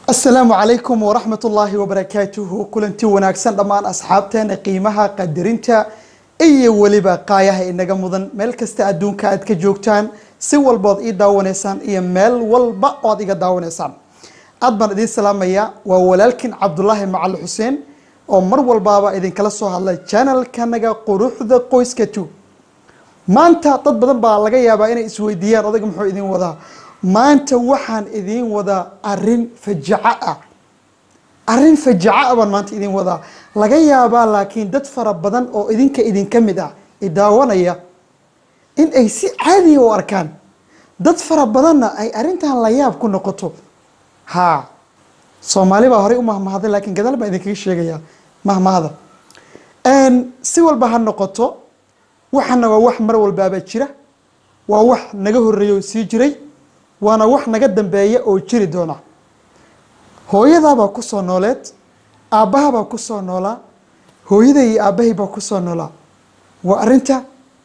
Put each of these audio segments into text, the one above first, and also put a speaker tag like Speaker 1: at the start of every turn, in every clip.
Speaker 1: asalaamu calaykum waraxmat ullaahi wabarakaatuhu kulanti wanaagsan dhammaan asxaabteena qiimaha qadarinta iyo weliba qaayaha inaga mudan meel kasta adduunka aad ka joogtaan si walbood ii daawanaysaan iyo meel walba oad iga daawanaysaan aad baan idiin salaamaya waa walaalkin cabdulaahi macali xuseen oo mar walbaaba idinkala soo hadlay janalkanaga quruxda qoyska tu maanta dad badan baa laga yaabaa inay isweydiiyaan odayga muxuu idin wadaa maanta waxaan idiin wadaa arin fajaco ah arrin fajaco ah baan maanta idiin wadaa laga yaabaa laakiin dad fara badan oo idinka idinka mid ah idaawanaya in ay si caadiya u arkaan dad fara badanna ay arrintan la yaab ku noqoto haa soomaali baa horey u mahmahday laakiin gadaal baan idinkaga sheegayaa mahmahda si walba ha noqoto waxana waa wax mar walbaaba jira waa wax naga horeeya oo sii jiray waana wax naga dambeeya oo jiri doona hooyadaabaa kusoo nooleed aabbahabaa kusoo noolaa hooyaday iyo aabbahay baa kusoo noolaa waa arinta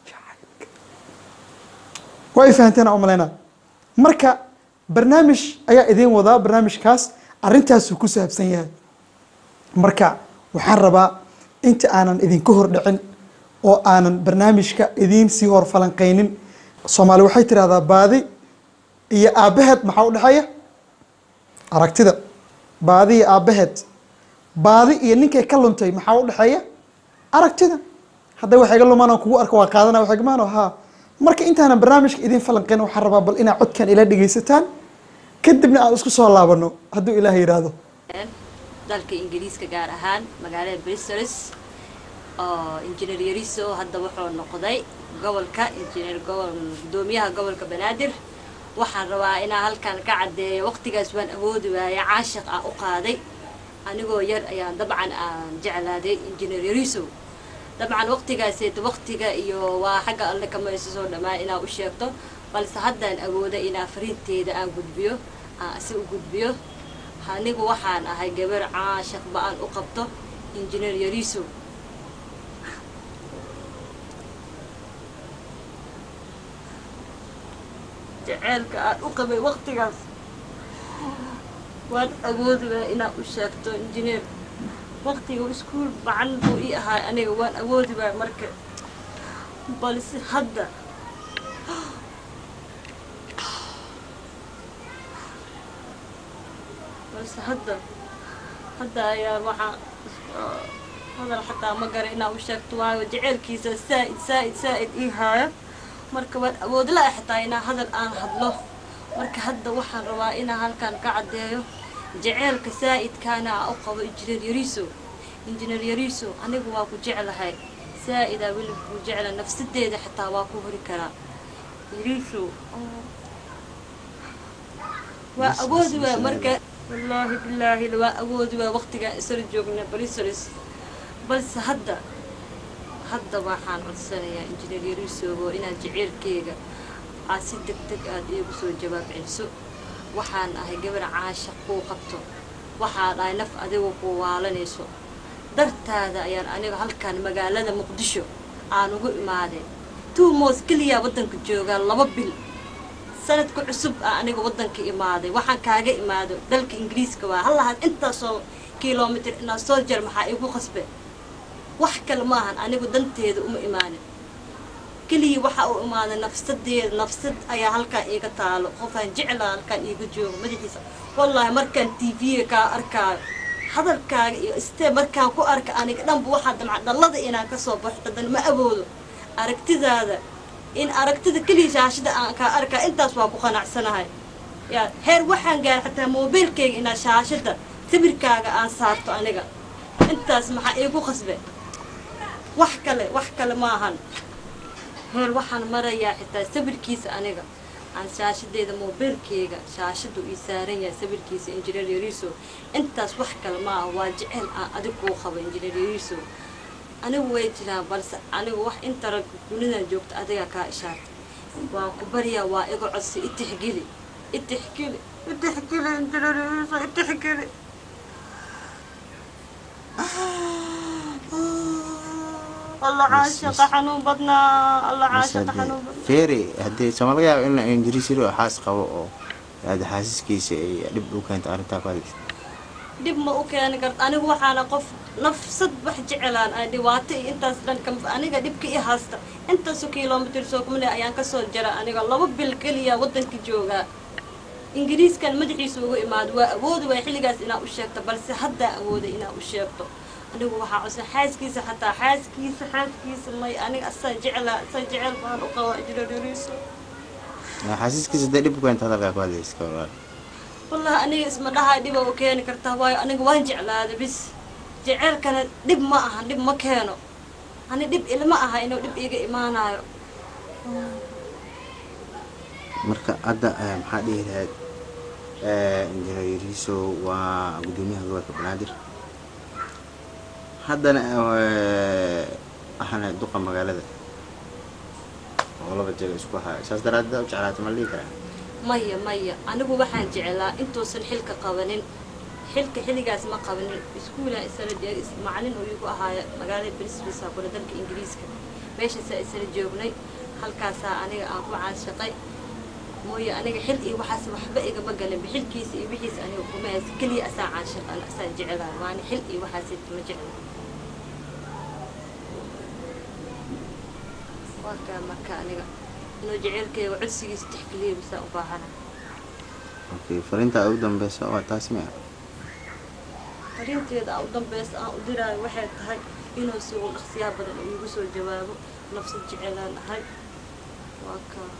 Speaker 1: waa ay fahanteena umalaynaa marka barnaamij ayaa idiin wadaa barnaamijkaas arrintaasuu ku saabsan yahay marka waxaan rabaa inta aanan idinka hordhicin oo aanan barnaamijka idiin sii hor falanqeynin soomaali waxay tirahdaa baadi iyo aabbaheed maxaa u dhexeeya aragtida baadi iyo aabbaheed baadi iyo ninkay ka luntay maxaa u dhexeeya aragtida hadday wax iga lumaan aan kugu arko waa qaadana wax igmaano haa marka intaanan barnaamijka idiin falanqeyn waxaan rabaa bal inaad codkan ila dhegaysataan kadibna aan isku soo laabano hadduu ilaah yidhaahdo
Speaker 2: dalka ingiriiska gaar ahaan magaalada bristols oo injineer yariso hadda wuxuu noqday gobolka injineer gobol gudoomiyaha gobolka banaadir waxaan rabaa inaan halkan ka caddeeyo waqtigaas waan awoodi waaya caashiq ah u qaaday anigoo yar ayaan dabcan aan jeclaaday injineer yariso dabcan waqtigaaseed waqtiga iyo waa xagga alle kama isa soo dhammaan inaa u sheegto balse haddaan awooda inaa fariinteeda aan gudbiyo aan asi u gudbiyo anigu waxaan ahay gabar caashiq ba-aan u qabto injineer yariso jaceelka aan u qabay waqtigaas waan awoodi waaya inaad u sheegto injineer waqtiga iskuol macan buu ii ahaay aniga waan awoodi waaya marka balse hadda balse hadda hadda ayaa waxaa hadal xataa ma gara inaad u sheegto waayo jaceelkiisa saa'id saa'id saa'id ii haaya marka waan awoodla-a xitaa inaa hadal aan hadlo marka hadda waxaan rabaa inaa halkan ka caddeeyo jaceelka saa'idkaana a u qabo injineer yariso injineer yariso anigu waa ku jeclahay saa'idaa weli ku jecla nafsadeeda xitaa waa ku hori karaa yariso waa awoodi waa marka wallaahi bilaahi waa awoodi waa waqtigaan isla joogna brisolis balse hadda hadda waxaan codsanayaa injineer yarisogo inaad jaceelkeyga aad si deg deg aad iigu soo jawaab celiso waxaan ahay gabar caashaq kuu qabto waxaan ahay naf adigu kuu waalanayso dartaada ayaan aniga halkan magaalada muqdisho aan ugu imaaday tuumoos keliyaa waddanka joogaa laba bil sanadka cusub ah aniga waddanka imaaday waxaan kaaga imaado dalka ingiriiska waa hallahaad intaasoo kilomitr inaad soo jar maxaa iigu qasbe wax kale maahan anigu danteeda uma imaanin keliya waxaa u imaaday nafsadeeda nafsad ayaa halkaan iiga taalo qofaan jeclaa halkaan iiga joogo madaxiisa wallaahi markaan t v-ga kaa arkaayo hadalkaaga iyo istee markaan ku arka aniga dhanba waxaa damca dhallada inaan kasoo baxo dadan ma awoodo aragtidaada in aragtida keliya shaashada aan kaa arkaa intaas waa ku qanacsanahay yaa heer waxaan gaara xataa moobiilkayga inaa shaashada sawirkaaga aan saarto aniga intaas maxaa iigu qasbe wax kale wax kale maahan heer waxaan marayaa xitaa sawirkiisa aniga aan shaashadeeda moobiilkeyga shaashadu ii saaran yahay sawirkiisa injineer yariso intaas wax kale maaha waa jecel aan adig kuu qabo injineer yariso anigu way jiraan balse anigu wax inta rag dunidan joogta adigaa kaa ishaartay waa ku baryaa waa iga codsi itixgeli itixgeli itixgeli injineer yariso itixgeli الله عاشق حنون بدنا الله عاشق حنون بدنا
Speaker 3: feeri haddii sooma laga yaabo in ingiriis yiri oo xaas qabo oo aada xaasiskiisa ay dhib u keento arrintaa ku hadlaysa
Speaker 2: dhib ma u keeni karto anigu waxaana qof nafsad wax jecelaan ay dhibaato iyo intaas dhan ka aniga dhibka i haysta intaasoo kilomitir soo kumale ayaan kasoo jara aniga laba bil keliya waddanka joogaa ingiriiskan madaxiisa uga imaado waa awoodi waay xilligaas inaa u sheegto balse haddaa awooday inaa u sheegto anigu waxaa codsan xaaskiisa xataa xaaskiisa xaaskiisa may aniga asaa jeclaa asaa jecel baan u qabaa jirariiso
Speaker 3: xaasiskiisa hadday dhib u keento hadalkaa ku hadlaysa ka walaal
Speaker 2: wallahi aniga isma dhahaa dhiba u keeni kartaa waayo aniga waan jeclaada bis jeceelkana dhib ma aha dhib ma keeno ani dhib ilma aha inuu dhib iiga imaanayo
Speaker 3: marka hadda eh, maxaa dhihi lahayd injineer yariiso waa guddoomiyaha gobolka banaadir haddana eh, waxaana duqa magaalada oo laba jeega isku haya saas daraaddeed u jeclaata ma la dhihi karaa
Speaker 2: maya maya anigu waxaan jeclaa intuusan xilka qabanin xilka xilligaas ma qabanin iskuulaan isala jeeg macalin uu igu ahaaya magaalada brisbisa kula dalka ingiriiska meeshaasaa isala joognay halkaasaa aniga aan ku caashaqay mooye aniga xil iyo waxaas waxba igama galinba xilkiisa iyo wixiisa aniga kuma haysa keliya asaa caashaqan asaa jeclaa waani xil iyo waxaas ma jecla waa kaa marka aniga inuu jeceelkeyga codsigiisa tixgeliya bisaa u baahana
Speaker 3: okay fariinta ugu dambeysa waa taas miya
Speaker 2: fariinteeda aan u dambeysa aan u diraayo waxay tahay inuu si ugu dhaqsiyaa badan uu igu soo jawaabo nafsad jecelaan ahay waa kaa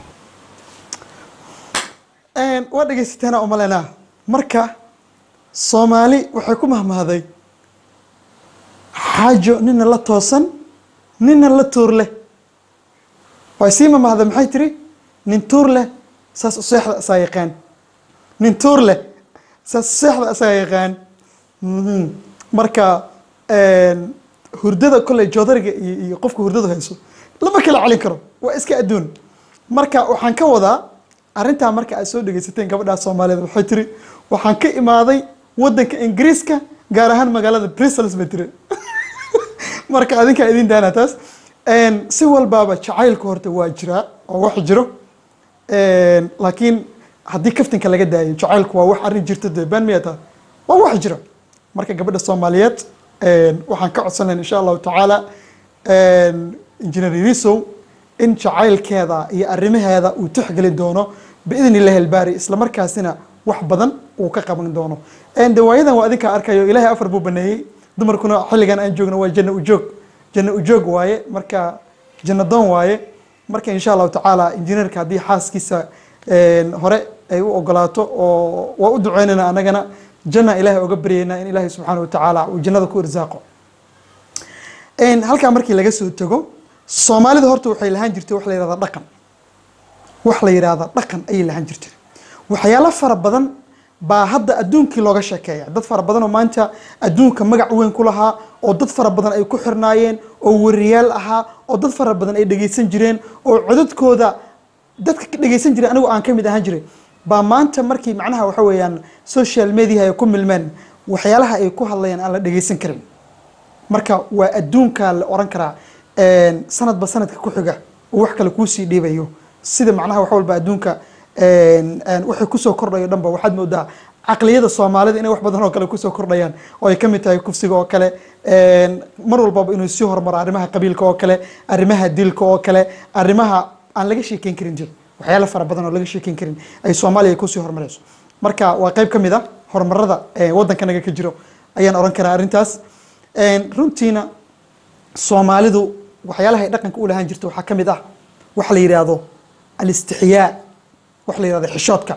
Speaker 1: waa dhegaysateena umalena marka soomaali waxay ku mahmahday xaajo nina la toosan nina la tuur leh way sii mamahda maxay tiri nin tuur leh saas u seexda asaa yaqaan nin tuur leh saas u seexda asaa yaqaan Mhm. marka hurdada kolley joodariga iyo iyo qofka hurdadu hayso lama kala celin karo waa iska adduun marka waxaan ka wadaa arrintaa marka aad soo dhegaysateen gabadhaa soomaaliyeed waxay tiri waxaan ka imaaday waddanka ingiriiska gaar ahaan magaalada brussels bay tiri marka adinkaa idin daana taas si walbaaba jacaylku horta waa jiraa oo wax jiro laakiin haddii kaftinka laga daayo jacaylku waa wax arrin jirta dee baan miya taa waa wax jira marka gabadha soomaaliyeed waxaan ka codsan lahayn insha allahu tacaala engineer yarisow in jacaylkeeda iyo arrimaheeda uu tixgelin doono biidn illahi albaari isla markaasina wax badan uu ka qaban doono dawaayadan waa adinkaa arkayo ilaahay afar buu baneeyey dumarkuna xilligan aan joogno waa janno ujoog janno ujoog waaye marka janno doon waaye marka insha allahu tacaala injineerka haddii xaaskiisa hore ay u ogolaato oo waa u duceynayna anagana janna ilaahay oga baryaynaa in ilaahay subxaana watacaala uu jannada ku irsaaqo halkaa markii laga soo tago soomaalida horta waxay lahaan jirtay wax la yihahda dhaqan wax la yidhaahda dhaqan ayay lahaan jirtay waxyaalo fara badan baa hadda adduunkii looga sheekeeya dad fara badan oo maanta adduunka magac weyn ku lahaa oo dad fara badan ay ku xirnaayeen oo wariyaal ahaa oo dad fara badan ay dhegaysan jireen oo codadkooda dadka ka dhegaysan jiray anigu aan ka mid ahaan jiray baa maanta markii macnaha waxa weeyaan social media ay ku milmeen waxyaalaha ay ku hadlayaan aan la dhegaysan karin marka waa adduunka la oran karaa sanadba sanadka ku xiga oo wax kale kuusii dhiibayo sida macnaha wax walba adduunka waxay kusoo kordhayo dhanba waxaad moodaa caqliyada soomaalida inay wax badan oo kale kusoo kordhayaan oo ay ka mid tahay kufsiga oo kale mar walbaba inuu sii hormaro arrimaha qabiilka oo kale arrimaha dilka oo kale arrimaha aan laga sheekeyn karin jir waxyaalo fara badan oo laga sheekeyn karin ay soomaaliya kusii horumarayso marka waa qayb ka mid a horumarada waddankanaga ka jiro ayaan oran karaa arrintaas runtiina soomaalidu waxyaalaha ay dhaqanka u lahaan jirta waxaa ka mid ah waxa la yidhaahdo alistixyaa waxa la yidhahdo xishoodka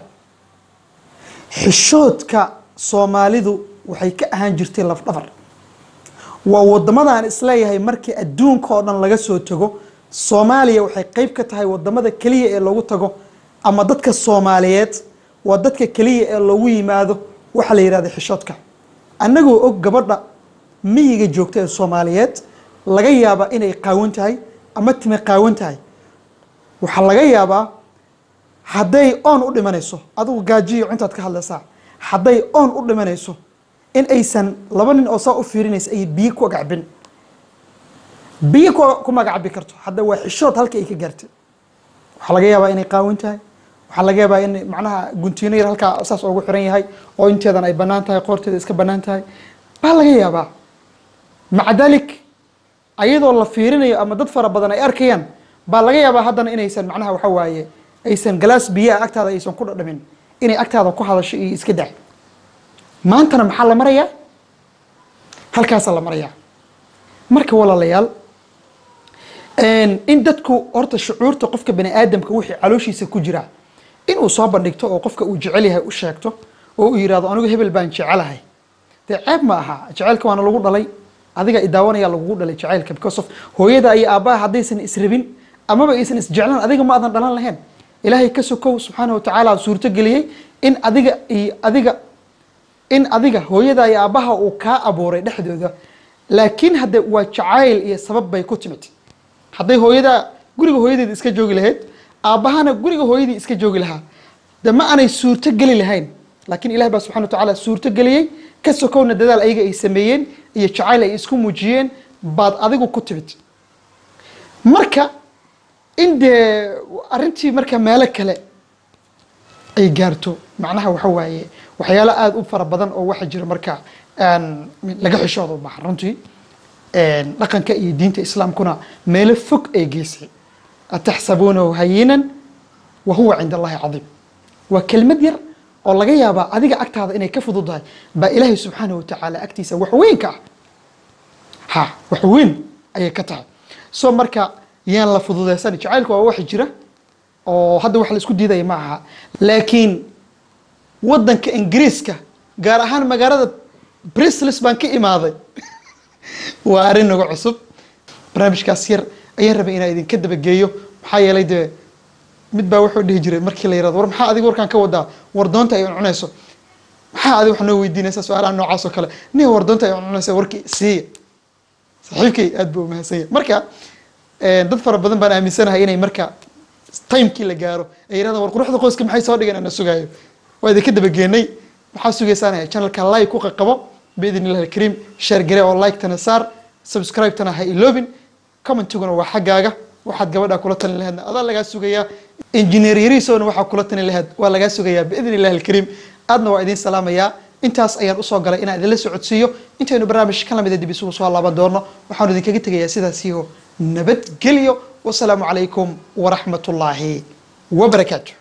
Speaker 1: xishoodka soomaalidu waxay ka ahaan jirtay lafdhabar waa wadamada aan isleeyahay markii adduunka oo dhan laga soo tago soomaaliya waxay qeyb ka tahay wadamada keliya ee lagu tago ama dadka soomaaliyeed waa dadka keliya ee loogu yimaado waxa la yidhahdo xishoodka annagoo og gabadha miyiga joogta ee soomaaliyeed laga yaabaa inay qaawan tahay ama time qaawan tahay waxaa laga yaabaa hadday oon u dhimanayso adigu gaajiyo intaad ka hadlaysaa hadday oon u dhimanayso in aysan laba nin oo saa u fiirinaysa ay biyo ku agacbin biyo ku magaccabi karto hadda waa xishood halka ay ka gaartay waxaa laga yaabaa inay qaawan tahay waxaa laga yaabaa in macnaha guntiino yar halkaa saas ugu xiran yahay oo inteedan ay bannaan tahay qoorteeda iska bannaan tahay baa laga yaabaa maca dalik ayadoo la fiirinayo ama dad fara badan ay arkayaan baa laga yaabaa haddana inaysan macnaha waxa waaye aysan galaas biyaha agtaada aysan ku dhadhamin inay agtaada ku hadasho iyo iska daa maantana maxaa la marayaa halkaasaa la marayaa marka walaalayaal in dadku horta shucuurta qofka bani aadamka wixii calooshiisa ku jira inuu soo bandhigto oo qofka uu jecel yahay u sheegto oo uu yidhahdo anigu hebel baan jecelahay dee ceeb ma aha jaceylka waana lagu dhalay adiga idaawanaya lagugu dhalay jaceylka because of hooyada iyo aabbaha haddaysan israbin amaba aysan isjeclan adiga ma aadan dhalan lahayn ilaahay ka sokow subxaana watacaala suurto geliyey in adiga iyo adiga in adiga hooyada iyo aabbaha uu kaa abuuray dhexdooda laakiin hadde waa jacayl iyo sabab bay ku timid hadday hooyada guriga hooyadeeda iska joogi lahayd aabbahana guriga hooyadii iska joogi lahaa de ma aanay suurto geli lahayn laakiin ilahi baa subxana watacaala suurto geliyey ka sokowna dadaal ayaga ay sameeyeen iyo jacayl ay isku muujiyeen baad adigu ku timid marka in dee arrintii marka meelo kale ay gaarto macnaha waxa waaye waxyaalo aada u fara badan oo waxa jira marka laga xishooda u baahan runtii dhaqanka iyo diinta islaamkuna meelo fog ay geysay ataxsabuunahu hayinan wa huwa cinda allahi cadiim waa kelmad yar oo laga yaabaa adiga agtaada inay ka fududahay baa ilaahay subxaanahu watacaala agtiisa wax weyn ka ah ha wax weyn ayay ka tahay so marka yaan la fududeysan jacaylku waa wax jira oo hadda wax la isku diidaya ma aha laakiin waddanka ingiriiska gaar ahaan magaalada brislis baan ka imaaday waa arrin nagu cusub barnaamijkaas yar ayaan rabay inaan idinka dabageeyo maxaa yeelay dee mid baa wuxuu dhihi jiray markii la yirahdo war maxaa adiga warkaan ka wadaa war doonta ay cunayso maxaa adiga wax noo weydiinaysa su-aalaha noocaas oo kale nin war doonta ay cunaysa warkii siiya saaxiibkay aad buu umahadsan yahay marka dad fara badan baan aaminsanahay inay marka timekii la gaaro ay yirahdaan war quruxda qoyska maxay soo dhigeen ana sugaayo waa idinka dabageenay maxaa sugaysaanaya channelka like ku qaqabo biidn illahi alkariim share gare oo like tana saar subscribe tana ha iloobin commentiguna waa xaggaaga waxaad gabadha kula talin lahaydna adaa lagaa sugayaa engineer yariisowna waxaa kula talin lahayd waa lagaa sugayaa biidn illahi alkariim aadna waa idiin salaamayaa intaas ayaan usoo galay inaan idinla socodsiiyo intaynu barnaamij ka lamida dib isugu soo laaban doono waxaanu idinkaga tegayaa sidaasiyo nabadgelyo wasalaamu calaykum waraxmat ullaahi wabarakaatu